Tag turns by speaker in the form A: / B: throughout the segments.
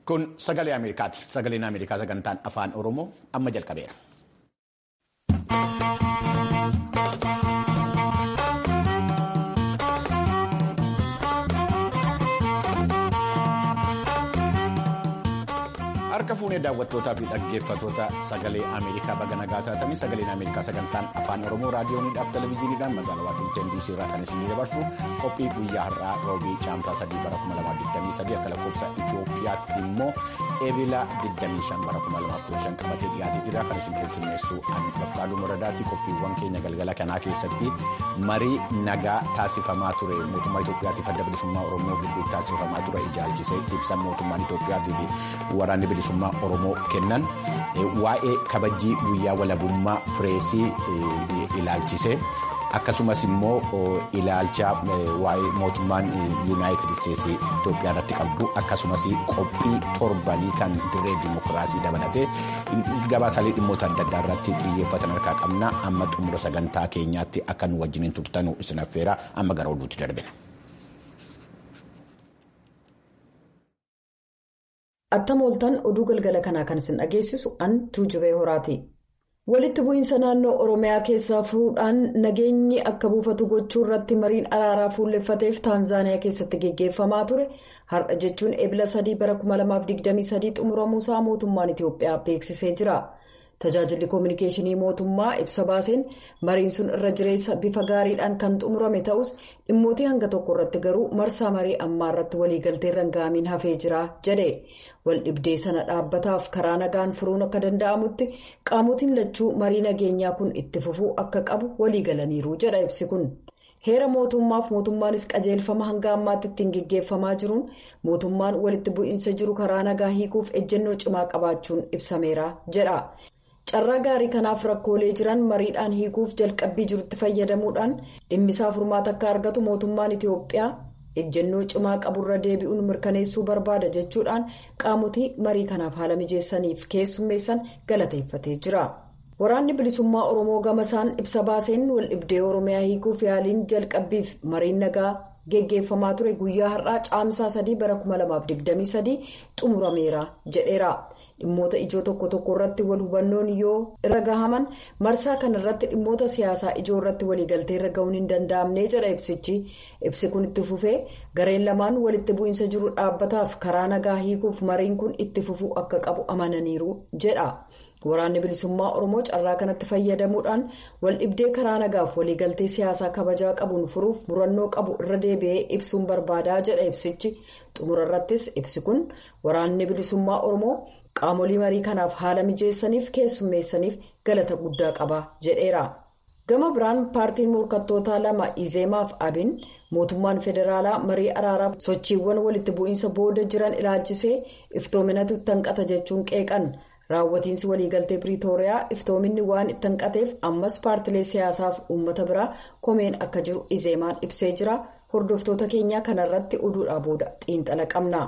A: Kun sagalee Ameerikaati. Sagaleen Ameerikaa sagantaan afaan Oromoo amma jalqabeera. Harka fuunee daawwattootaa fi dhaggeeffattoota sagalee Ameerikaa baga nagaa taatanii sagaleen Ameerikaa sagantaan afaan Oromoo raadiyooniidhaaf televezyiiniidhaan magaalaa Waashingtan DC irraa kan isin dabarsu qophii guyyaa har'aa roobii caamsaa 3 bara 2023 akka lakkoofsa Itoophiyaatti immoo eebila 25 bara 2015 qabatee dhiyaatee jira kan isin keessummeessu Anbafqaaduu Moradaati qophiiwwan keenya galgala kanaa keessatti marii nagaa taasifamaa ture mootummaa Itoophiyaatiif adda bilisummaa Oromoo gidduutti taasifamaa ture ilaalchisee ibsa mootummaan Itoophiyaatii fi waraanni bilisummaa Oromoo kennan waa'ee kabajii guyyaa walabummaa pireesii ilaalchisee akkasumas immoo ilaalcha waa'ee mootummaan yuunaayitid isteetsii Itoophiyaa irratti qabdu akkasumas qophii torbanii kan dirree dimokiraasii dabalatee gabaasaalee dhimmoota adda addaa irratti xiyyeeffatan harkaa qabna amma xumura sagantaa keenyaatti akka nu wajjiniin turtanu isin affeera amma gara oduutti darbina.
B: Attam ooltan oduu galgala kanaa kan isin dhageessisu an tuujubee horaati. Walitti bu'iinsa naannoo Oromiyaa keessaa fuudhaan nageenyi akka buufatu gochuu irratti mariin araaraa fuulleffateef Taanzaaniyaa keessatti geggeeffamaa ture har'a jechuun ebila 3 bara 2023 xumuramuusaa mootummaan Itiyoophiyaa beeksisee jira. Tajaajilli koominikeeshinii mootummaa ibsa baaseen mariin sun irra jireessa bifa gaariidhaan kan xumurame ta'us dhimmootii hanga tokko irratti garuu marsaa marii ammaa irratti waliigaltee rangaamiin hafee jira jedhe. waldhibdee sana dhaabbataaf karaa nagaan furuun akka danda'amutti qaamotiin lachuu marii nageenyaa kun itti fufuu akka qabu waliigalaniiru jedha ibsi kun heera mootummaaf mootummaanis qajeelfama hanga ammaatti ittiin geggeeffamaa jiruun mootummaan walitti bu'iinsa jiru karaa nagaa hiikuuf ejjennoo cimaa qabaachuun ibsameera jedha carraa gaarii kanaaf rakkoolee jiran mariidhaan hiikuuf jalqabbii jirutti fayyadamuudhaan dhimmisaa furmaata akka argatu mootummaan itiyoophiyaa. ejjennoo cimaa qaburra deebi'uun mirkaneessuu barbaada jechuudhaan qaamotii marii kanaaf haala mijeessaniif keessummeessan galateeffatee jira waraanni bilisummaa oromoo gamasaan ibsa baaseen waldhibdee oromiyaa hiikuuf yaaliin jalqabbiif mariin nagaa geggeeffamaa ture guyyaa har'aa caamsaa 3 bara 2023 xumurameera jedheera dhimmoota ijoo tokko tokko irratti wal hubannoon yoo irra gahaman marsaa kana irratti dhimmoota siyaasaa ijoo irratti waliigaltee irra gahuun hin danda'amne jedha ibsichi ibsi kun itti fufee gareen lamaan walitti bu'iinsa jiru dhaabbataaf karaa nagaa hiikuuf mariin kun itti fufuu akka qabu amananiiru jedha. waraanni bilisummaa oromoo carraa kanatti fayyadamuudhaan waldhibdee karaa nagaaf waliigaltee siyaasaa kabajaa qabuun furuuf murannoo qabu irra deebi'ee ibsuun barbaadaa jedha ibsichi xumura irrattis ibsi kun waraanni bilisummaa oromoo qaamolee marii kanaaf haala mijeessaniif keessummeessaniif galata guddaa qaba jedheera gama biraan paartiin morkattootaa lama izeemaaf abin mootummaan federaalaa marii araaraaf sochiiwwan walitti bu'iinsa booda jiran ilaalchisee iftoominatu tanqata jechuun qeeqan. raawwatiinsi waliigaltee piriitooriyaa iftoominni waan itti hanqateef ammas paartilee siyaasaaf uummata biraa komeen akka jiru izeemaan ibsee jira hordoftoota keenyaa kanarratti oduudhaa booda xiinxala qabna.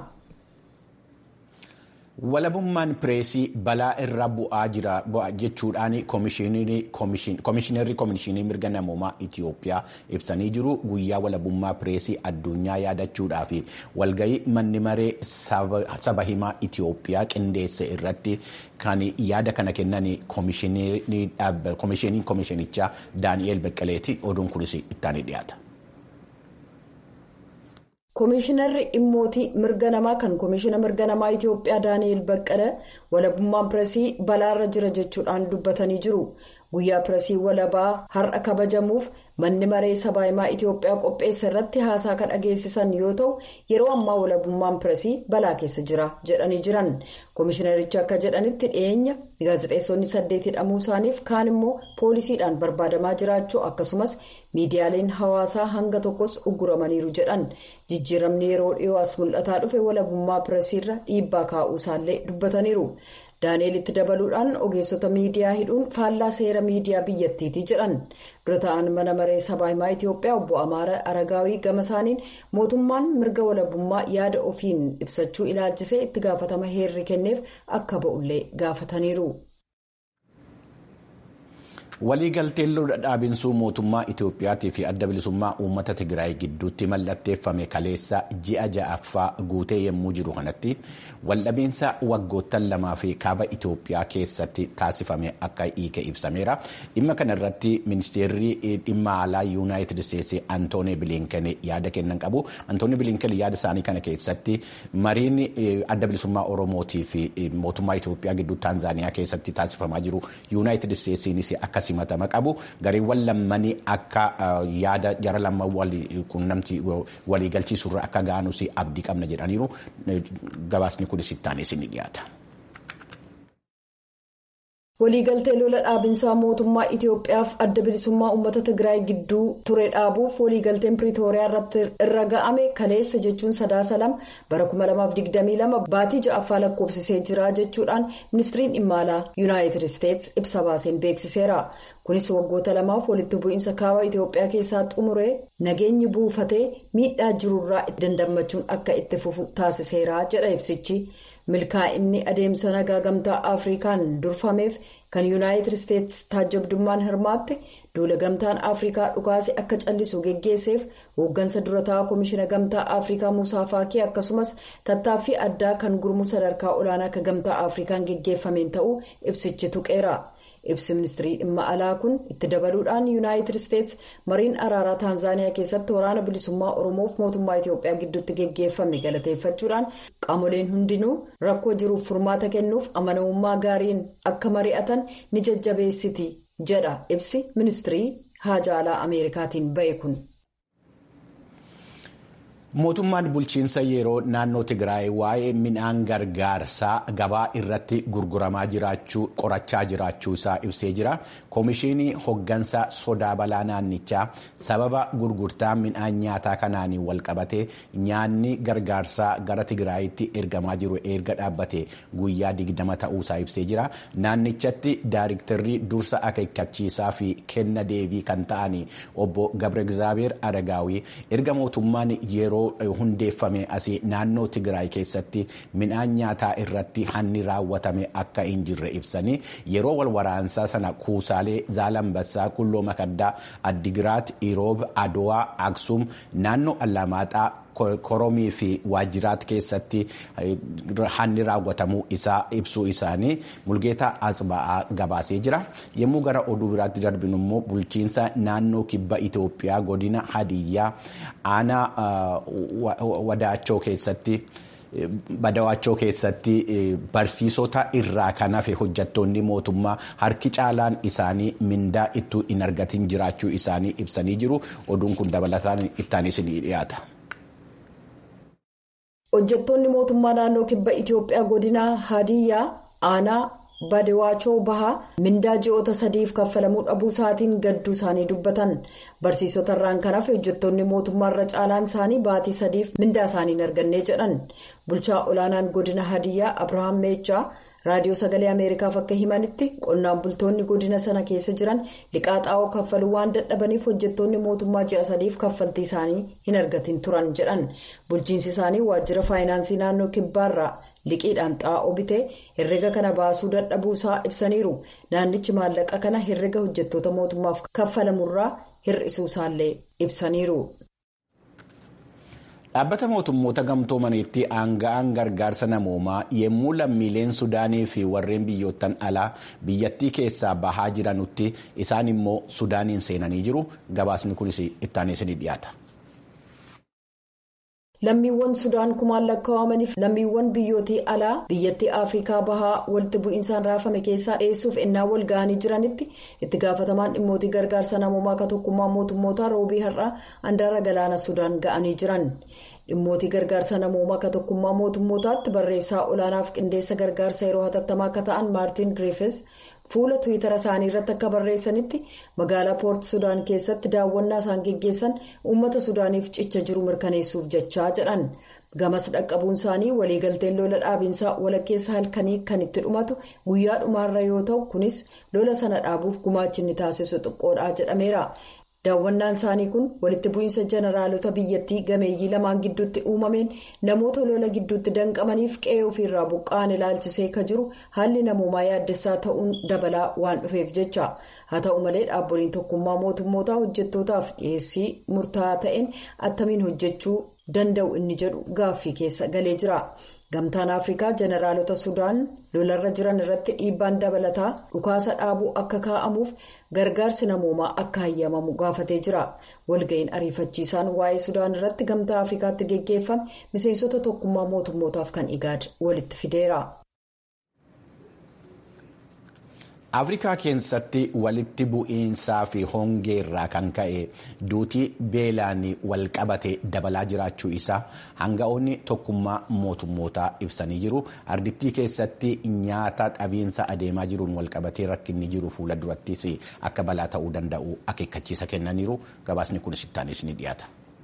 A: walabummaan pireesii balaa irra bu'aa jira jechuudhaan koomishinarri koomishinii mirga namoomaa Itiyoophiyaa ibsanii jiru guyyaa walabummaa pireesii addunyaa yaadachuudhaaf walgahii manni maree saba himaa Itiyoophiyaa qindeesse irratti kan yaada kana kennan koomishiniin koomishinichaa Daani'eel Beqqaleeti oduun kunis ittaanii dhiyaata.
B: koomishinarri dhimmootii mirga namaa kan koomishina mirga namaa itiyoophiyaa daani'el baqqala walabummaan pireesii balaarra jira jechuudhaan dubbatanii jiru guyyaa pireesii walabaa har'a kabajamuuf manni maree sabaa himaa itiyoophiyaa qopheessa irratti haasaa kan dhageessisan yoo ta'u yeroo ammaa walabummaan pireesii balaa keessa jira jedhanii jiran koomishinarichi akka jedhanitti dhiyeenya gaazexeessonni saddeet hidhamuu isaaniif kaan immoo poolisiidhaan barbaadamaa jiraachuu akkasumas miidiyaaleen hawaasaa hanga tokkos ugguramaniiru jedhan jijjiiramni yeroo dhiyoo as mul'ataa dhufe walabummaa pireesiirra dhiibbaa kaa'uu isaallee dubbataniiru. daani'eel itti dabaluudhaan ogeessota miidiyaa hidhuun faallaa seera miidiyaa biyyattiiti jedhan dura ta'an mana maree sabaa himaa itiyoophiyaa obbo amaara aragaawii gama isaaniin mootummaan mirga walabummaa yaada ofiin ibsachuu ilaalchisee itti gaafatama heerri kenneef akka ba'ullee gaafataniiru.
A: Waliigalteen lola dhaabinsuu mootummaa Itoophiyaatii fi adda bilisummaa uummata Tigraay gidduutti mallatteeffame kaleessa ji'a ja'affaa guutee yommuu jiru kanatti waldhabiinsa waggoottan lamaa fi kaaba Itoophiyaa keessatti taasifame akka hiike ibsameera. Dhimma kana irratti ministeerri dhimma alaa Yuunaayitid Isteetsi Antoonii Bilinken yaada kennan qabu. Antoonii Bilinken yaada isaanii kana keessatti mariin adda bilisummaa Oromootii fi mootummaa Itoophiyaa gidduu Taanzaaniyaa keessatti taasifamaa jiru Yuunaayitid Isteetsiinis akka simatama qabu gareewwan lammanii akka yaada jara lama quunnamtii waliigalchiisurra akka ga'anus abdii qabna jedhaniiru gabaasni kunis ittaanis ni dhiyaata.
B: waliigaltee lola dhaabinsaa mootummaa Itoophiyaaf adda bilisummaa uummata Tigraay gidduu ture dhaabuuf waliigalteen Piriitooriyaa irratti irra ga'ame kaleessa jechuun sadaasa lama bara 2022 baatii ja'affaa lakkoofsisee jira jechuudhaan ministiriin dhimma alaa yuunaayitid isteetsi ibsa baaseen beeksiseera. kunis waggoota lamaaf walitti bu'iinsa kaaba Itoophiyaa keessaa xumuree nageenyi buufatee miidhaa jirurraa dandammachuun akka itti fufu taasiseera jedha ibsichi. milkaa'inni adeemsa nagaa gamtaa afrikaan durfameef kan yuunaayitid isteetsi taajabdummaan hirmaatte duula gamtaan afrikaa dhukaase akka callisu geggeesseef hooggansa durataa koomishina gamtaa afrikaa musaa faakii akkasumas tattaaffii addaa kan gurmuu sadarkaa olaanaa akka gamtaa afrikaan geggeeffameen ta'uu ibsichi tuqeera. ibsi ministirii dhimma alaa kun itti dabaluudhaan yuunaayitid isteetsi mariin araaraa taanzaaniyaa keessatti waraana bilisummaa oromoof mootummaa itiyoophiyaa gidduutti geggeeffame galateeffachuudhaan qaamoleen hundinuu rakkoo jiruuf furmaata kennuuf amanamummaa gaariin akka mari'atan ni jajjabeessiti jedha ibsi ministirii haajaa alaa ameerikaatiin ba'e kun.
A: mootummaan bulchiinsa yeroo naannoo tigraay waa'ee midhaan gargaarsaa gabaa irratti gurguramaa jiraachuu qorachaa jiraachuu isaa ibsee jira koomishinii hoggansa sodaa balaa naannichaa sababa gurgurtaa midhaan nyaataa kanaaniin walqabatee nyaanni gargaarsaa gara tigraayitti ergamaa jiru erga dhaabbate guyyaa digdama ta'uusaa ibsee jira naannichatti daayiriktarrii dursa akeekkachiisaa fi kenna deebii kan ta'an obbo gabre egzaabeer adagaawii erga mootummaan yeroo. hundeeffame asii naannoo tigraay keessatti midhaan nyaataa irratti hanni raawwatame akka hin jirre ibsanii yeroo wal waraansaa sana kuusaalee zaalambassaa qulloo makaddaa addigiraat iroob adowaa aksum naannoo allamaaxaa koromii fi waajjiraat keessatti hanni raawwatamuu isaa ibsuu isaanii mulgeetaa asba'aa gabaasee jira yommuu gara oduu biraatti darbinu immoo bulchiinsa naannoo kibba itoophiyaa godina hadiyyaa aanaa wadaachoo keessatti. Badawaachoo keessatti barsiisota irraa kan hafe hojjattoonni mootummaa harki caalaan isaanii mindaa ittuu hin argatin jiraachuu isaanii ibsanii jiru oduun kun dabalataan ittaanis ni dhiyaata.
B: hojjettoonni mootummaa naannoo kibba itiyoophiyaa godina hadiyyaa aanaa badawaachoo bahaa mindaa ji'oota sadiif kaffalamuu dhabuu isaatiin gadduu isaanii dubbatan barsiisota irraan kan hafe hojjettoonni mootummaa irra caalaan isaanii baatii sadiif mindaa isaanii hin arganne jedhan bulchaa olaanaan godina hadiyyaa abrahaam meechaa raadiyoo sagalee ameerikaaf akka himanitti qonnaan bultoonni godina sana keessa jiran liqaa xaa'oo kaffaluu waan dadhabaniif hojjettoonni mootummaa ji'a sadiif kaffaltii isaanii hin argatin turan jedhan bulchiinsi isaanii waajjira faayinaansii naannoo kibbaarraa liqiidhaan xaa'oo bitee herrega kana baasuu dadhabuu isaa ibsaniiru naannichi maallaqa kana herrega hojjettoota mootummaaf kaffalamurraa hir'isuu isaallee ibsaniiru.
A: Dhaabbata mootummoota gamtoomaniitti aanga'aan gargaarsa namoomaa yommuu lammiileen Sudaanii fi warreen biyyoottan alaa biyyattii keessaa bahaa jiranutti isaan immoo Sudaaniin seenanii jiru. Gabaasni kunis ittaanis ni dhiyaata.
B: lammiiwwan sudaan kumaan lakkaa'amaniif lammiiwwan biyyootii alaa biyyattii afrikaa bahaa walitti bu'iinsaan raafame keessaa dhiyeessuuf ennaa wal ga'anii jiranitti itti gaafatamaan dhimmootii gargaarsa namoomaa akka tokkummaa mootummootaa roobii har'aa handaara galaana sudaan ga'anii jiran dhimmootii gargaarsa namoomaa akka tokkummaa mootummootaatti barreessaa olaanaaf qindeessa gargaarsa yeroo hatattamaa akka ta'an maartiin giriifis fuula tiwiitara isaanii irratti akka barreessanitti magaalaa poort sudaan keessatti daawwannaa isaan geggeessan uummata sudaaniif cicha jiru mirkaneessuuf jechaa jedhan gamas dhaqqabuun isaanii waliigalteen lola dhaabinsaa walakkeessa halkanii kan itti dhumatu guyyaa dhumaarra yoo ta'u kunis lola sana dhaabuuf gumaachinni taasisu xiqqoodha jedhameera daawwannaan isaanii kun walitti bu'iinsa jeneraalota biyyattii gameeyyii lamaan gidduutti uumameen namoota lola gidduutti danqamaniif qe'ee ofiirraa buqqa'an ilaalchisee ka jiru haalli namoomaa yaaddessaa ta'uun dabalaa waan dhufeef jecha haa ta'u malee dhaaboliin tokkummaa mootummootaa hojjettootaaf dhiyeessii murtaa'aa ta'een attamiin hojjechuu danda'u inni jedhu gaaffii keessa galee jira. gamtaan afrikaa jeneraalota sudaan lolarra jiran irratti dhiibbaan dabalataa dhukaasa dhaabuu akka kaa'amuuf gargaarsi namoomaa akka hayyamamu gaafatee jira walga'iin ariifachiisaan waa'ee sudaan irratti gamtaa afrikaatti geggeeffame miseensota tokkummaa mootummootaaf kan igaad walitti fideera.
A: afrikaa keessatti walitti bu'iinsaa fi hongee irraa kan ka'e duutii beelaan walqabate dabalaa jiraachuu isaa hanga'oonni tokkummaa mootummootaa ibsanii jiru ardittii keessatti nyaata dhabiinsa adeemaa jiruun walqabatee rakkinni jiru fuula durattis akka balaa ta'uu danda'u akeekkachiisa kennaniiru gabaasni kunis ittaanis ni dhiyaata.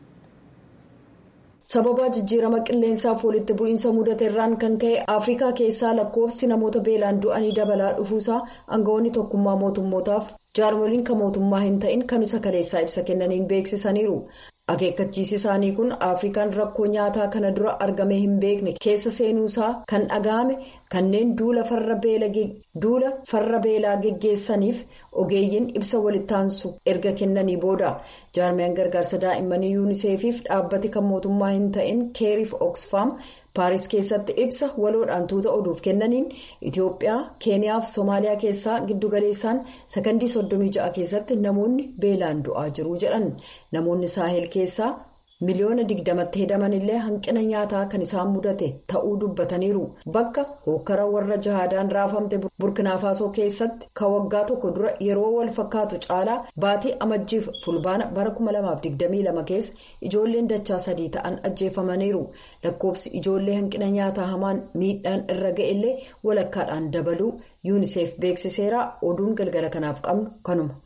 B: sababa jijjiirama qilleensaaf walitti bu'iinsa mudate irraan kan ka'e afrikaa keessaa lakkoofsi namoota beelaan du'anii dabalaa dhufuusaa aangawoonni tokkummaa mootummootaaf jaarmoliin kan mootummaa hin ta'in kamisa kaleessaa ibsa kennaniin beeksisaniiru akeekkachiisi isaanii kun afrikaan rakkoo nyaataa kana dura argamee hin beekne keessa seenuusaa kan dhaga'ame kanneen duula farra beelaa geggeessaniif ogeeyyiin ibsa walittaansu erga kennanii booda jaarmiyaan gargaarsa daa'immanii yuuniseefiif dhaabbati kan mootummaa hin ta'in keeriif oksfaam paaris keessatti ibsa waloodhaan tuuta oduuf kennaniin itiyoophiyaa keeniyaa fi soomaaliyaa keessaa giddugaleessaan sakandii 36 keessatti namoonni beelaan du'aa jiru jedhan namoonni saahel keessaa miliyoona digdamatti hedaman illee hanqina nyaataa kan isaan mudate ta'uu dubbataniiru bakka hokkara warra jahaadaan raafamte burkinaafasoo keessatti ka waggaa tokko dura yeroo wal fakkaatu caalaa baatii amajjiif fulbaana bara 2022 keessa ijoolleen dachaa sadii ta'an ajjeefamaniiru lakkoofsi ijoollee hanqina nyaataa hamaan miidhaan irra ga'e illee walakkaadhaan dabaluu yuuniseef beeksiseera oduun galgala kanaaf qabnu kanuma.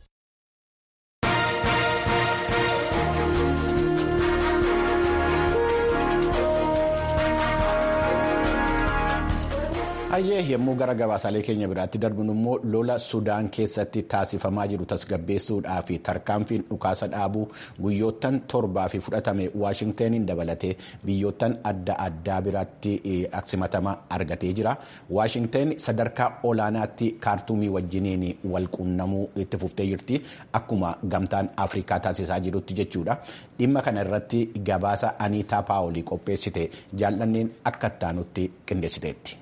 A: hayyee yommuu gara gabaasaalee keenya biraatti darbinu immoo lola sudaan keessatti taasifamaa jiru tasgabbeessuudhaa fi tarkaanfiin dhukaasa dhaabuu guyyoottan torbaa fi fudhatame waashingtaniin dabalatee biyyoottan adda addaa biraatti aksimatama argatee jira waashingtan sadarkaa olaanaatti kaartuumii wajjiniin walquunnamuu itti fuftee jirti akkuma gamtaan afrikaa taasisaa jirutti jechuudha dhimma kana irratti gabaasa aniitaa paawolii qopheessite jaallanneen akka ittaanutti qindeessiteetti.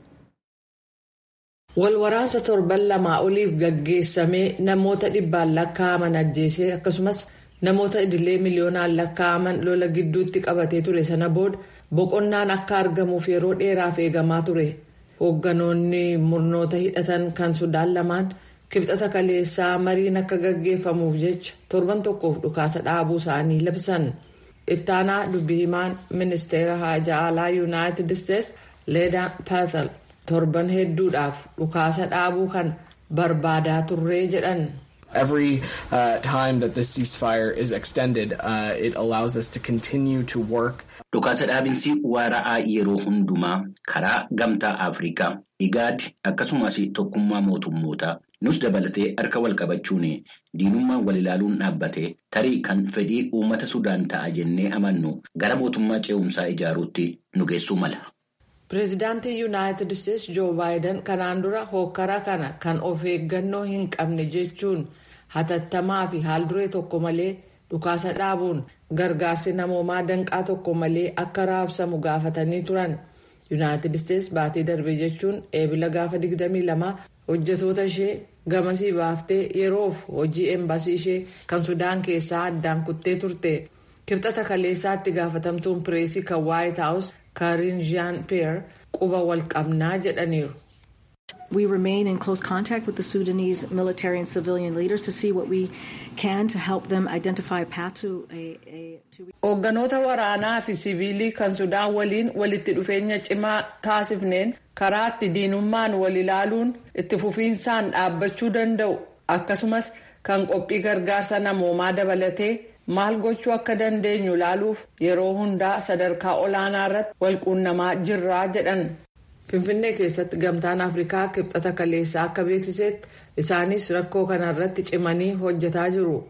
C: Walwaraansa torban lamaa oliif gaggeessamee namoota dhibbaan lakkaa'aman ajjeesee akkasumas namoota idilee miliyoonaan lakkaa'aman lola gidduutti qabatee ture sana booda boqonnaan akka argamuuf yeroo dheeraaf eegamaa ture. Hoogganoonni murnoota hidhatan kan Sudaan lamaan kibxata kaleessaa mariin akka gaggeeffamuuf jecha torban tokkoof dhukaasa dhaabuu isaanii labsan. Ittaanaa dubbii himaan ministeera haajaa alaa yuunaayitid isteetsi leedaa paatal. torban hedduudhaaf dhukaasa dhaabuu kan barbaadaa turree jedhan.
D: Every uh, time that this ceasefire is extended, uh, it allows us to continue to work.
E: Dhukaasa dhaabinsi waara'aa yeroo hundumaa karaa gamtaa Afrikaa, IGAD akkasumas tokkummaa mootummootaa nus dabalatee harka wal qabachuun diinummaan wal ilaaluun dhaabbatee tarii kan fedhii uummata Sudaan ta'a jennee amannu gara mootummaa ce'umsaa ijaaruutti nu geessuu mala.
C: Pireezidaantiin Yuunaayitid Isteetsi Joo Baayiden kanaan dura hokkara kana kan of eeggannoo hin qabne jechuun hatattamaa fi haalduree tokko malee dhukaasa dhaabuun gargaarsi namoomaa danqaa tokko malee akka raabsamu gaafatanii turan. Yuunaayitid Isteetsi baatii darbe jechuun eebila gaafa 22 hojjetoota ishee gamasii baaftee yeroof hojii embaasii ishee kan Sudaan keessaa addaan kuttee turte. Kibxata kaleessaatti gaafatamtuun pireesii kan Waayit Haawus. Karin Jean Pierre quba wal qabnaa jedhaniiru.
F: We remain in close contact with the Sudanese military and civilian leaders to see what we can to help them identify a path to a.
C: Hoogganoota waraanaa fi siviilii kan Sudaan waliin walitti dhufeenya cimaa taasifneen karaa itti diinummaan wal ilaaluun itti fufiinsaan dhaabbachuu danda'u akkasumas kan qophii gargaarsa namoomaa dabalatee. maal gochuu akka dandeenyu ilaaluuf yeroo hundaa sadarkaa olaanaa irratti walquunnamaa jirraa jedhan finfinnee keessatti gamtaan afrikaa kibxata kaleessaa akka beeksisetti isaanis rakkoo kanarratti cimanii hojjetaa jiru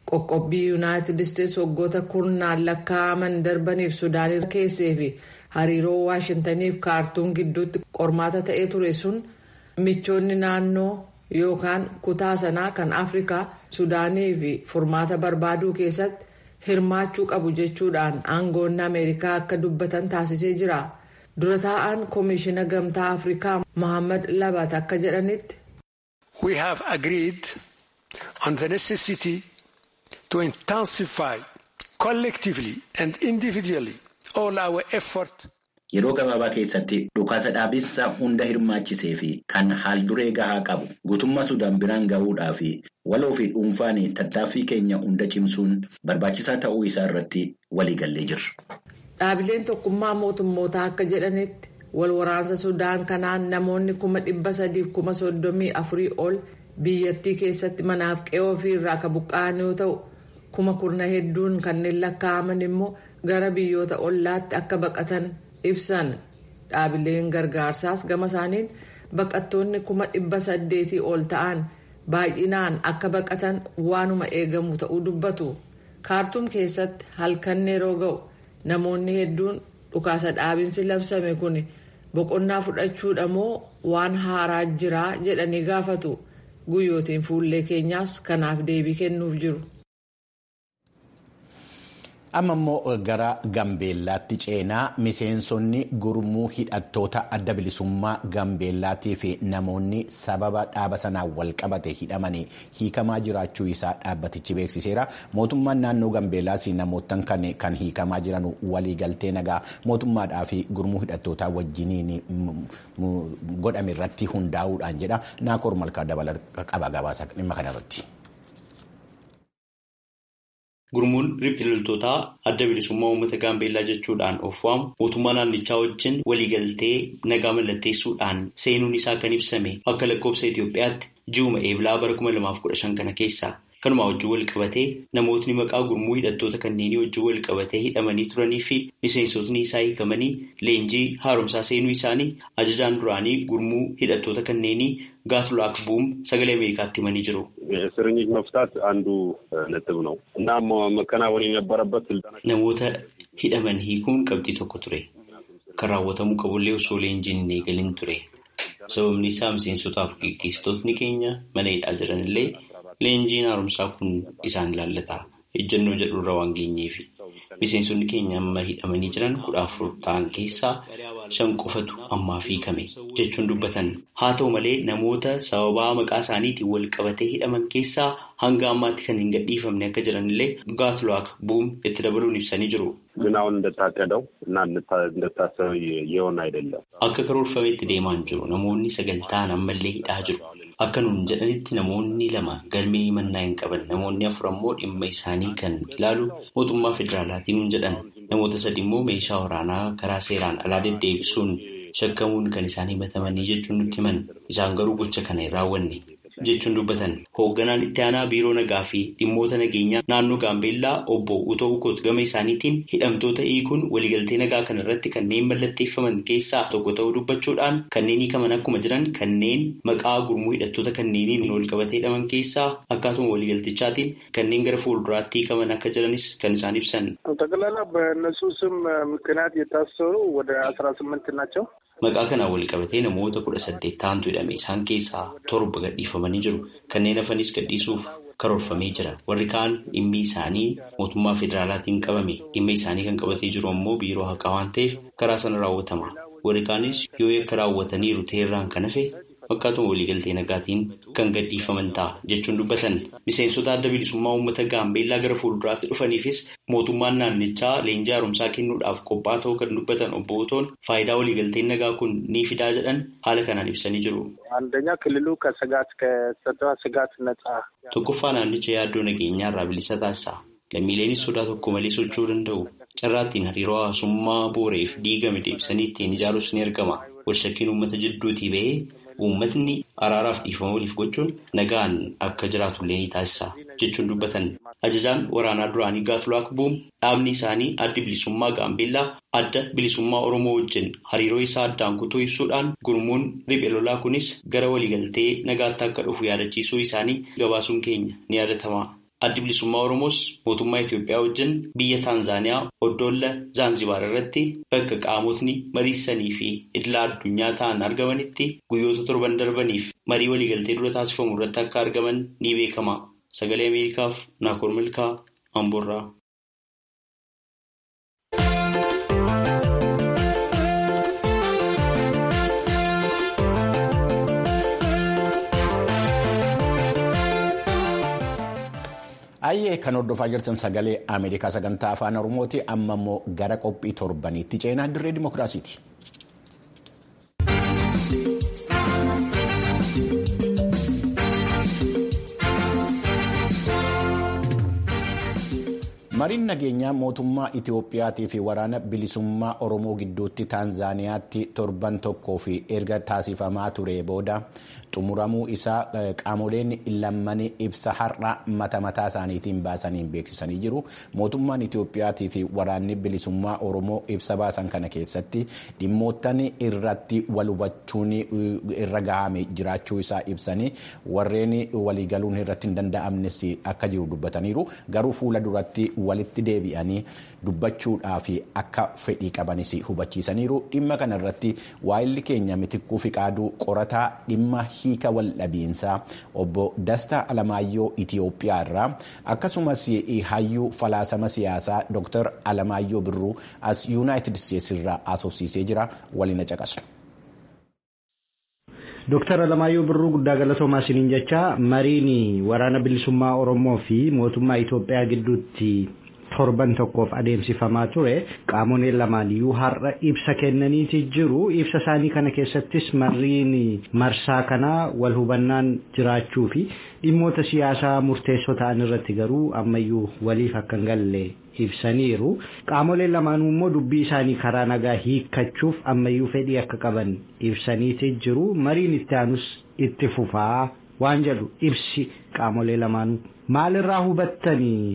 C: qoqqobbii yuunaayitid isteetsi waggoota kurnaan lakkaa'aman darbaniif sudaan keessee fi hariiroo waashintaniif kaartuum gidduutti qormaata ta'ee ture sun michoonni naannoo yookaan kutaa sanaa kan afrikaa sudaanii fi furmaata barbaaduu keessatti hirmaachuu qabu jechuudhaan aangoonni ameerikaa akka dubbatan taasisee jira dura taa'an koomishina gamtaa afrikaa mohaammed labat akka jedhanitti.
G: we have agreed on the necessity to intensify collectively and individually all our effort.
E: Yeroo gabaabaa keessatti dhukaasa dhaabinsa hunda hirmaachisee fi kan haalduree gahaa qabu guutummaa Sudaan biraan gahuudhaa fi waloo fi dhuunfaan tattaaffii keenya hunda cimsuun barbaachisaa ta'uu isaa irratti waliigallee jirra.
C: Dhaabileen tokkummaa mootummootaa akka jedhanitti wal waraansa Sudaan kanaan namoonni kuma dhibba sadiif kuma soddomii afurii ol biyyattii keessatti manaaf qe'oo ofii irraa kan buqqa'an yoo ta'u kuma kurna hedduun kanneen lakkaa'aman immoo gara biyyoota ollaatti akka baqatan. ibsan dhaabileen gargaarsaas gama isaaniin baqattoonni kuma dhibba saddeetii ol ta'an baay'inaan akka baqatan waanuma eegamu ta'uu dubbatu kaartuum keessatti halkan yeroo ga'u namoonni hedduun dhukaasa dhaabinsi labsame kun boqonnaa fudhachuudha moo waan haaraa jiraa jedhanii gaafatu guyyootiin fuullee keenyaas kanaaf deebii kennuuf jiru.
A: amma immoo gara gambeellaatti ceenaa miseensonni gurmuu hidhattoota adda bilisummaa gambeellaatii fi namoonni sababa dhaaba sanaan wal qabate hidhamanii hiikamaa jiraachuu isaa dhaabbatichi beeksiseera mootummaan naannoo gambeellaas namootan kan hiikamaa jiran waliigaltee nagaa mootummaadhaa fi gurmuu hidhattootaa wajjiniin godhame irratti hundaa'uudhaan jedha naakoor malkaa dabalata qaba gabaasa dhimma kanarratti.
H: Gurmuun riphxee loltootaa adda bilisummaa uummata gaambeellaa jechuudhaan of waamu mootummaa naannichaa wajjin waliigaltee nagaa mallatteessuudhaan seenuun isaa kan ibsame akka lakkoofsa Itoophiyaatti ji'uma eebilaa bara 2015 kana keessa kanuma wajjin wal qabatee namootni maqaa gurmuu hidhattoota kanneenii wajjin wal qabatee hidhamanii turanii fi miseensotni isaa hiikamanii leenjii haaromsaa seenuu isaanii ajajaan duraanii gurmuu hidhattoota kanneenii ጋትሉክ ቡም ሰገሌ አሜሪካት himanii jiru.
I: እስረኞች መፍታት አንዱ ነጥብ ነው እና መከናወን የነበረበት ስልጠና
H: namoota hidhaman hiikuun qabxii tokko ture kan raawwatamuu qabullee osoo leenjiin hin eegalin ture sababni isaa miseensotaaf gaggeessitootni keenya mana hidhaa jiranillee leenjiin haaromsaa kun isaan ilaallata ejjennoo jedhurra waan geenyeef miseensonni keenya amma hidhamanii jiran kudha afur ta'an keessaa shan qofatu ammaaf hiikame jechuun dubbatan haa ta'u malee namoota sababaa maqaa isaaniitiin wal qabatee hidhaman keessaa hanga ammaatti kan hin gadhiifamne akka jiranillee gaatluwaak bu'um itti dabaluun ibsanii jiru.
I: ግን አሁን እንደታቀደው እና እንደታሰበው የሆነ አይደለም።
H: Akka karoorfametti deemaa hin jiru namoonni sagaltaan ammallee hidhaa jiru. Akka nuun jedhanitti namoonni lama galmee himannaa hin qaban namoonni afur ammoo dhimma isaanii kan ilaalu mootummaa federaalaatiin nuun jedhan namoota sadi immoo meeshaa waraanaa karaa seeraan alaa deddeebisuun shakkamuun kan isaan himatamanii jechuun nutti himan isaan garuu gocha kana hin raawwanne jechuun dubbatan hoogganaan itti aanaa biiroo nagaa fi dhimmoota nageenyaa naannoo gaambeellaa obbo Utoo Ukoot gama isaaniitiin hidhamtoota hiikuun waliigaltee nagaa kana irratti kanneen mallatteeffaman keessaa tokko ta'uu dubbachuudhaan kanneen hiikaman akkuma jiran kanneen maqaa gurmuu hidhattoota kanneeniin wal qabatee hidhaman keessaa akkaatuma waliigaltichaatiin kanneen gara fuulduraatti hiikaman akka jiranis kan isaan ibsan.
J: ጠቅላላ በእነሱ ስም ምክንያት የታሰሩ ወደ አስራ ስምንት ናቸው።
H: Maqaa kanaan wal qabatee namoota kudha saddeet ta'antu hidhame isaan keessaa torba gadhiifamanii jiru. Kanneen hafanis gadhiisuuf karoorfamee jira. Warri kaan dhimmi isaanii mootummaa federaalaatiin qabame. Dhimma isaanii kan qabatee jiru ammoo biiroo haqaa waan ta'eef karaa sana raawwatama. Warri kaanis yoo yakka raawwataniiru ta'erraan kan hafe fakkaatuma waliigaltee nagaatiin kan gadhiifaman ta'a jechuun dubbatan. Miseensota adda bilisummaa uummata gaambeellaa gara fuulduraatti dhufaniifis mootummaan naannichaa leenjii haaromsaa kennuudhaaf qophaa'aa ta'uu kan dubbatan obbo Otoon faayidaa waliigalteen nagaa kun ni fidaa jedhan haala kanaan ibsanii jiru.
J: አንደኛ ክልሉ ከስጋት ከጸጥታ ስጋት ነጻ
H: Tokkoffaa naannicha yaaddoo nageenyaa irraa bilisa taasisa. Lammiileenis sodaa tokko malee socho'uu danda'u. Carraattiin hariiroo hawaasummaa booreef diigame deebisanii ittiin ijaaruus ni argama. Walshakkiin uummata jidduutii bahee uummatni araaraaf dhiifama waliif gochuun nagaan akka jiraatullee ni taasisa jechuun dubbatan. Ajajaan waraanaa duraanii Gaatulaak Buum dhaabni isaanii addi bilisummaa Gaambeellaa adda bilisummaa Oromoo wajjin hariiroo isaa addaan kutuu ibsuudhaan gurmuun riphee lolaa kunis gara waliigaltee nagaatti akka dhufu yaadachiisuu isaanii gabaasuun keenya ni yaadatama. Addi bilisummaa Oromoos mootummaa Itoophiyaa wajjin biyya Taanzaaniyaa Oddoolla Zaanzibaar irratti bakka qaamotni mariisanii fi idila addunyaa ta'an argamanitti guyyoota torban darbaniif marii waliigaltee dura taasifamu irratti akka argaman ni beekama. Sagalee Ameerikaaf Naakoor Milkaa Amboorraa.
A: Ayyee kan hordofaa jirtan sagalee Ameerikaa sagantaa afaan Oromooti amma immoo gara qophii torbaniitti ceenaa dirree dimookiraasiiti. mariin nageenyaa mootummaa Itiyoophiyaatii fi waraana bilisummaa Oromoo gidduutti Taanzaaniyaatti torban tokkoo fi erga taasifamaa ture booda xumuramuu isaa qaamoleen lammanii ibsa har'a mata mataa isaaniitiin baasaniin beeksisanii jiru. Mootummaan Itiyoophiyaatii fi waraanni bilisummaa Oromoo ibsa baasan kana keessatti dhimmoottan irratti wal hubachuun irra gahame jiraachuu isaa ibsanii warreen waliigaluun irratti hin danda'amnes akka jiru dubbataniiru. Garuu fuula duratti walitti deebi'anii dubbachuudhaaf akka fedhii qabanis hubachiisaniiru. Dhimma kana irratti waa'illi keenya mitikkuu fi qaaduu qorataa dhimma hiika waldhabiinsaa obbo Dastaa Alamaayyoo Itiyoophiyaa irraa akkasumas hayyuu falaasama siyaasaa Dr. Alamaayyoo Birruu as Yuunaayitid Isteetsi irraa asoosiisee jira waliin caqasu.
K: Dooktar Alamaayyoo Birruu guddaa galatoomaa isiniin jecha mariin waraana bilisummaa Oromoo fi mootummaa Itoophiyaa gidduutti torban tokkoof adeemsifamaa ture qaamoleen lamaaniyyuu har'a ibsa kennaniiti jiru ibsa isaanii kana keessattis mariin marsaa kanaa wal hubannaan jiraachuu fi dhimmoota siyaasaa murteessoo ta'an irratti garuu ammayyuu waliif akka hin galle ibsaniiru qaamoleen lamaanuu immoo dubbii isaanii karaa nagaa hiikkachuuf ammayyuu fedhii akka qaban ibsaniiti jiru mariin itti aanus itti fufaa waan jedhu ibsi qaamolee lamaanuu maalirraa hubattanii.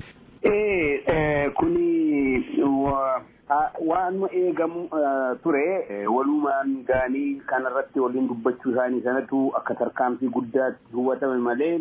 L: Kuni waan eegamu ture walumaan gaanii kanarratti waliin dubbachuu isaanii sanatu akka tarkaanfii guddaatti hubatame malee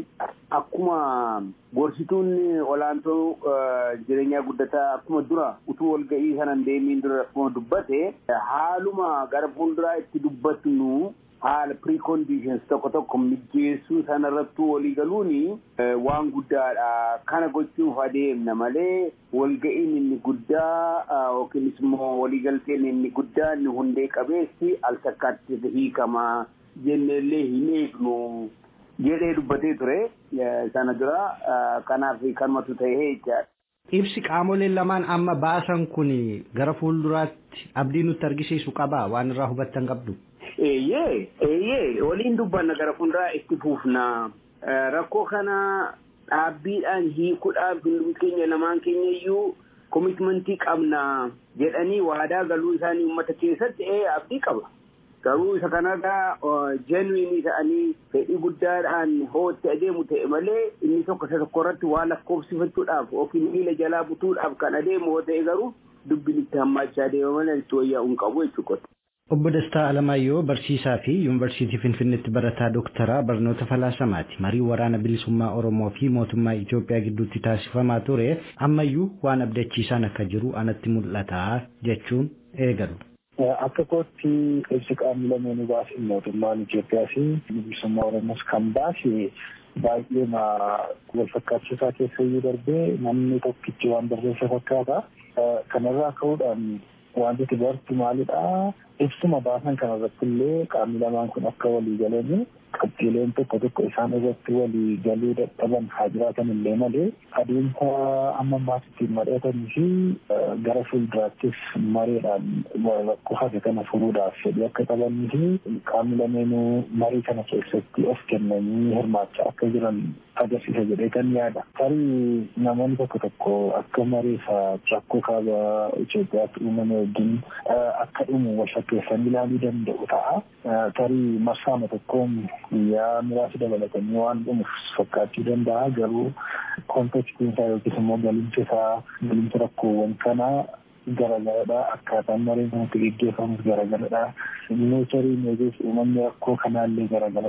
L: akkuma gorsituun olaantoo jireenyaa guddataa akkuma dura utuu walga'ii sanan deemiin dura akkuma dubbate haaluma gara fuulduraa itti dubbatnu haala preconditions tokko tokko mijeessuu sanarrattuu walii galuuni waan guddaadha kana gochuuf adeemna malee walga'iin inni guddaa yookiinis immoo waliigalteen inni guddaa inni hundee qabeessi al takkaatti hiikama jenneellee hin eegnu jedhee dubbatee ture sana dura kanaaf kanumatu ta'ee jechaadha.
K: Ibsi qaamoleen lamaan amma baasan kun gara fuulduraatti abdii nutti argisiisu qaba waan irraa hubattan qabdu.
L: Eeyyee eeyyee waliin dubbanna gara fuulduraa itti fuufna rakkoo kana dhaabbiidhaan hiikuudhaaf hundumti keenya lamaan keenya iyyuu komitmentii qabna jedhanii waadaa galuu isaanii uummata keessatti ee abdii qaba. Garuu isa kanarraa jeenwiinii ta'anii fedhii guddaadhaan hootti adeemu ta'e malee inni tokko isa tokko irratti waa lakkoofsifachuudhaaf yookiin miila jalaa butuudhaaf kan adeemu yoo ta'e garuu dubbiin itti hammaachaa adeema malee itti wayyaa'uu hin qabu jechuudha.
K: Obbo Dastaa Alamaayyoo barsiisaa fi Yuunivarsiitii Finfinneetti barataa Dooktaraa barnoota falaasamaati. Marii waraana bilisummaa Oromoo fi mootummaa Itoophiyaa gidduutti taasifamaa ture ammayyuu waan abdachiisaan akka jiru anatti mul'ata jechuun eegalu.
M: Akka kootti ibsi qaamni lameenuu baase mootummaan Itoophiyaa fi bilisummaa Oromoos kan baase baay'ee wal fakkaachisaa keessa iyyuu darbee namni tokkichi waan barreessa fakkaata. Kanarraa ka'uudhaan wanti bartu maalidha? Ibsuma baasan kanarratti illee qaamni lamaan kun akka walii galanii qabxiileen tokko tokko isaan irratti walii galuu dadhaban haa jiraatan illee malee adeemsa amma ammaas ittiin mari'atanii fi gara fuulduraattis mareedhaan rakkoo hafe kana furuudhaaf fedhii akka qabanii fi qaamni lameenuu marii kana keessatti of kennanii hirmaachaa akka jiran agarsiisa jedhee kan yaada. Tarii namoonni tokko tokko akka mareefa rakkoo kaaba Itoophiyaatti uumame wajjin akka dhumu wal fakkeessanii ilaaluu danda'u ta'a. Tarii marsaama tokkoon guyyaa muraasa dabalatanii waan dhumuuf fakkaachuu danda'a garuu kontekstiin isaa yookiis immoo galimsi isaa galimsi rakkoowwan kanaa garagaradha akkaataan mareen kanatti geggeeffamus garagaradha neecharii meejees uumamni rakkoo kanaallee garagaradha.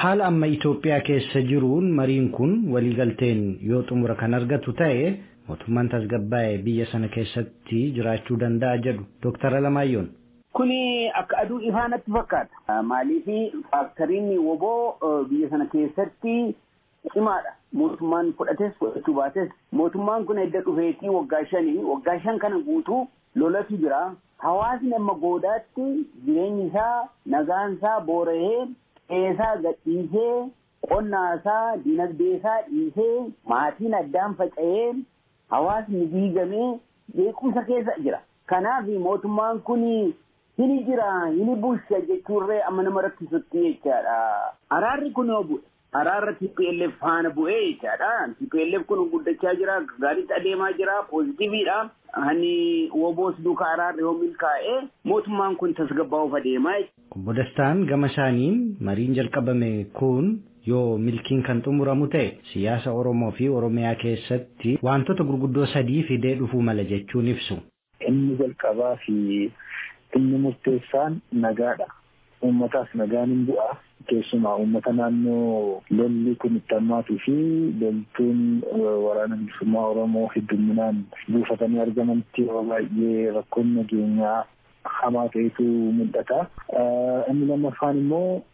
K: haala amma Itoophiyaa keessa jiruun mariin kun waliigalteen yoo xumura kan argatu ta'e mootummaan tasgabbaa'ee biyya sana keessatti jiraachuu danda'a jedhu Dooktar Alamaayyoon.
L: Kuni akka aduu ifaa natti fakkaata. Maaliif faaktoriin woboo biyya sana keessatti cimaadha. Mootummaan fudhates fudhachuu baates mootummaan kun edda dhufeetii waggaa shanii waggaa shan kana guutuu lolatu jira. Hawaasni amma goodaatti jireenyi isaa nagaan isaa boora'ee qeesaa gadhiisee qonnaa isaa dinagdee isaa dhiisee maatiin addaan faca'ee hawaasni diigamee beekumsa keessa jira. Kanaaf mootummaan kun hini jira hini bulcha jechuurree amma nama rakkisutti jechaadha. Araarri kun yoo bu'e araarra TPLF faana bu'ee jechaadha. TPLF kun guddachaa jira gaariitti adeemaa jira poozitiiviidha. Hani woboos duuka araarri yoo milkaa'e mootummaan kun tasgabbaa'uuf adeemaa.
K: Obbo Dastaan gama isaaniin mariin jalqabame kun yoo milkiin kan xumuramu ta'e siyaasa Oromoo fi Oromiyaa keessatti wantoota gurguddoo sadii fidee dhufuu mala jechuun ibsu.
M: Inni jalqabaa fi inni murteessaan nagaadha. Uummataaf nagaan hin bu'a. Keessumaa uummata naannoo lolli kun itti hammaatuu fi loltuun waraana bilisummaa Oromoo hedduminaan buufatanii argamanitti yeroo baay'ee rakkoon nageenyaa hamaa ta'etu mul'ata. Inni lammaffaan immoo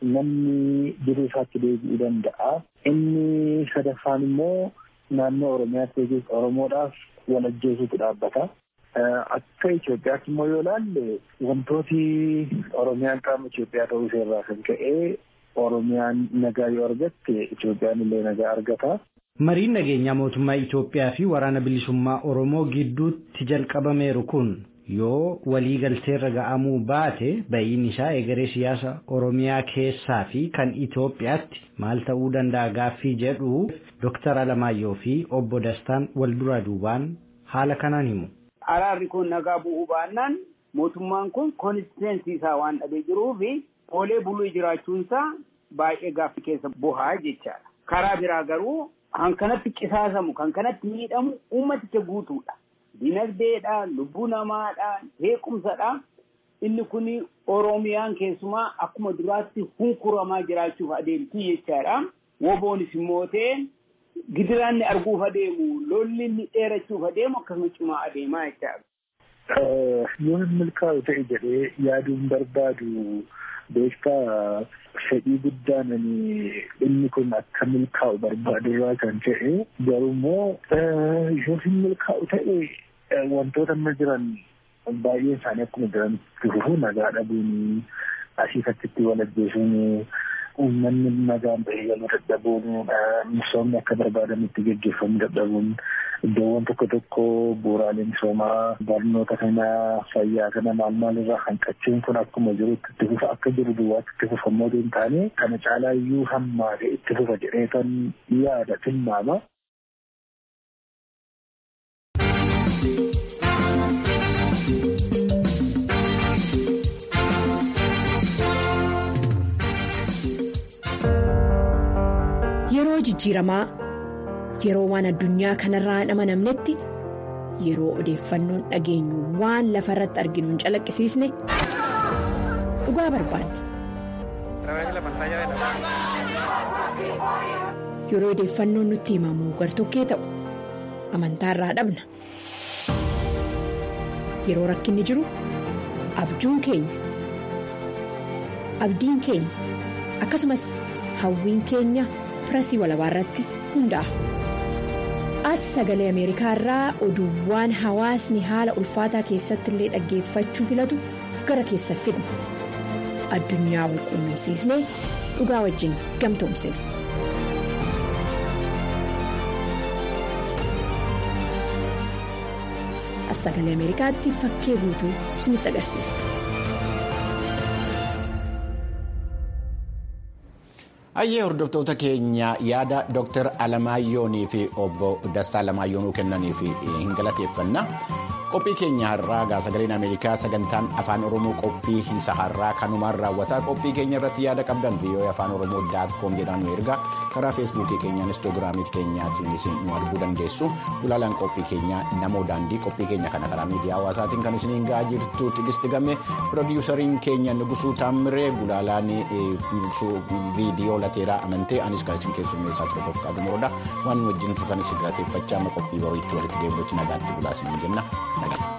M: namni jiruu isaatti deebi'uu danda'a. Inni sadaffaan immoo naannoo Oromiyaatti yookiin Oromoodhaaf wal ajjeesuutu dhaabbata. Akka Itoophiyaatti immoo yoo ilaalle wantooti Oromiyaan qaama Itoophiyaa ta'uu irraa kan ka'e Oromiyaan nagaa yoo argatte Itoophiyaan illee nagaa argata.
K: Mariin nageenyaa mootummaa Itoophiyaa fi waraana bilisummaa Oromoo gidduutti jalqabameeru kun yoo waliigalteerra ga'amuu baate ba'iin isaa egeree siyaasa Oromiyaa keessaa fi kan Itoophiyaatti maal ta'uu danda'a gaaffii jedhu Dooktar Alamaayyoo fi obbo Dastaan wal duraa duubaan haala kanaan himu.
L: Araarri kun nagaa bu'uu baannaan mootummaan kun konistiteensi isaa waan dhabee jiruu fi oolee buluu jiraachuunsaa baay'ee gaaffii keessa bu'aa jechaadha. Karaa biraa garuu kan kanatti qisaasamu kan kanatti miidhamu uummaticha guutuudha. Dinagdeedha, lubbuu namaadha, beekumsadha. Inni kun Oromiyaan keessumaa akkuma duraatti hunkuramaa jiraachuuf adeemtii jechaadha. Woboonis immoo ta'e gidiraanni arguuf adeemu lolli inni dheerachuuf adeemu akkasuma cimaa adeemaa jechaadha.
M: Yoo hin milkaa'u ta'e jedhee yaaduun barbaadu beektaa fedhii guddaan inni kun akka milkaa'u barbaadu irraa kan ta'e garuu immoo yoo hin milkaa'u ta'e wantoota amma jiran baay'een isaanii akkuma jiran fufu nagaa dhabuun asii fakkiitti wal ajjeesuun uummanni nagaan bahee galuu dadhabuun misoomni akka barbaadamutti gaggeeffamu dadhabuun iddoowwan tokko tokko bu'uuraalee misoomaa barnoota kana fayyaa kana maal maal irraa hanqachuun kun akkuma jirutti itti fufa akka jiru duwwaatti itti fufa immoo hin taane kana caalaa iyyuu hammaate itti fufa jedhee kan yaada tilmaama.
N: Yeroo jijjiiramaa yeroo waan addunyaa kanarraa hin amanamnetti yeroo odeeffannoon dhageenyu waan lafa irratti arginu hin calaqqisiisne dhugaa barbaanna. Yeroo odeeffannoon nutti himamu gartokkee ta'u amantaarraa dhabna. Yeroo rakkinni jiru abjuun keenya abdiin keenya akkasumas hawwiin keenya. pirasii walabaa irratti hundaa'a. As sagalee Ameerikaa irraa oduuwwan hawaasni haala ulfaataa keessatti illee dhaggeeffachuu filatu gara keessa fidna. Addunyaa wal quunnamsiisnee dhugaa wajjin gamtoomsina. As sagalee Ameerikaatti fakkee guutuu isinitti agarsiisa.
A: Ayyee hordoftoota keenya yaada Dr. Alamaayoonii fi obbo Dastaa Alamaayoonuu kennaniif hin galateeffanna. Qophii keenya har'aa sagaleen Ameerikaa sagantaan afaan Oromoo qophii isa har'aa kanumaan raawwataa qophii keenya irratti yaada qabdan viiyoo afaan Oromoo daatkoom jedhaan nu ergaa karaa feesbuukii keenya inistoogiraamii keenyaatiin nu arguu dandeessu. Ulaalaan qophii keenya namoo daandii qophii keenya kana karaa miidiyaa hawaasaatiin kan isiniin ga'aa jirtu tigisti game piroodiwusariin keenya Nugusuu Taamiree gulaalaan viidiyoo lateeraa amantee anis kan isin keessummeessaa ture qof qabu murooda waan wajjin turtan isin galateeffachaa amma qophii boriitti walitti deebinutti nagaatti bulaa isin jenna nagaa.